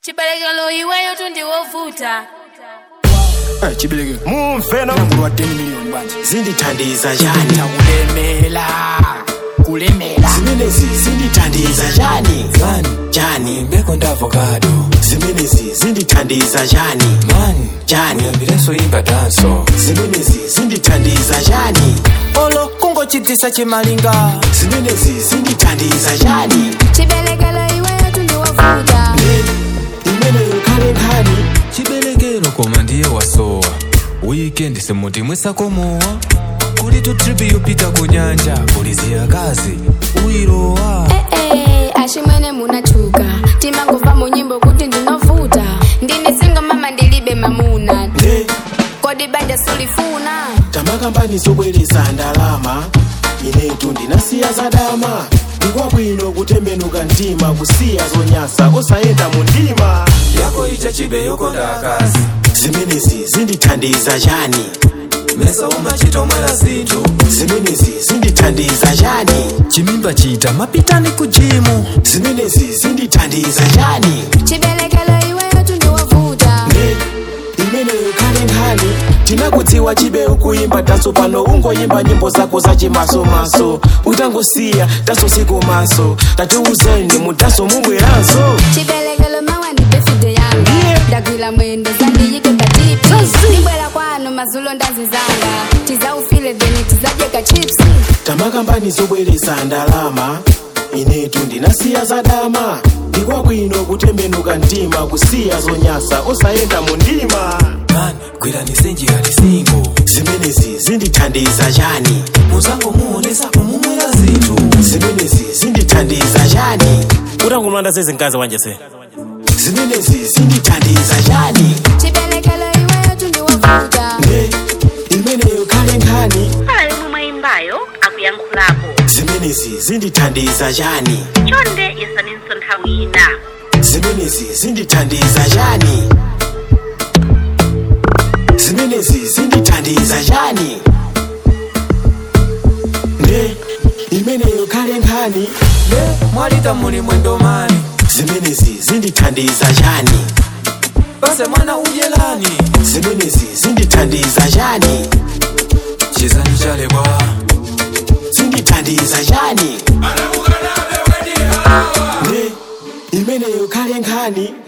chiberekelo iweyo tundiwovuta Eh, chiberekelo mumve no mlango wa 10 million banje zindithandiza njani kulemela kulemela zimenezi zindithandiza njani mani njani mbeko ndavokado zimenezi zindithandiza njani mani njani uyambilenso imba danso zimenezi zindithandiza njani olo kungochitisa chimalinga zimenezi zindithandiza njani chiberekelo iweyo tundiwovuta imeneyo khale nkhani chiberekelo koma ndiye wasowa wikendi simutimwisako mowa kuli tu tripi yopita ku nyanja kuli ziyakazi uyilowa ee ashimwene munachuka timangova mu nyimbo kuti ndinovuta ndini singo mama ndilibe mamuna nde kodi banja sulifuna tamakambani zobwereza ndalama inetu ndinasiya zadama ndikwabwino kutembenuka mtima kusiya zonyasa osayenda mu ndima yako icha chibe yokonda akazi zimenezi zindithandiza njani mesa umachitomwera zinthu zimenezi zindithandiza njani chimimba chita mapitani ku jimu zimenezi zindithandiza njani chiberekelo iweyo tundiwovuta nde imeneyo khale nkhani tinakudziwa chibe ukuyimba taso pano ungoyimba nyimbo zako zachimasomaso utangosiya taso sikomaso tatiuzeni mutaso mubweranso chiberekelo mawa ndi birthday yanga Yeah. ndagwira mwendo zandiyike patipi ndibwera kwanu mazulo ndazizanga tizaufile then tizadyeka chips tamakambani zobwereza ndalama inetu ndinasiya zadama ndikwabwino kutembenuka mtima kusiya zonyasa osayenda mu ndima mani gwirani senjikali singo zimenezi zindithandiza njani muzango muonesa kumumwera zinthu zimenezi zindithandiza njani utankumlanda sezinkazi wanje se zimenezi zindithandiza njani chiberekelo iweyo tundiwovuta nde imeneyo khale nkhani pala yomwe mwayimbayo akuyankhulapo zimenezi zindithandiza njani chonde yesaninso nthawi ina zimenezi zindithandiza njani zimenezi zindithandiza njani nde imeneyo khale nkhani ne mwalita muli mwendo mani zimenezi zindithandiza njani pase mwana udyelani zimenezi zindithandiza njani chizani chalebwa zindithandiza njani nde imeneyo khale nkhani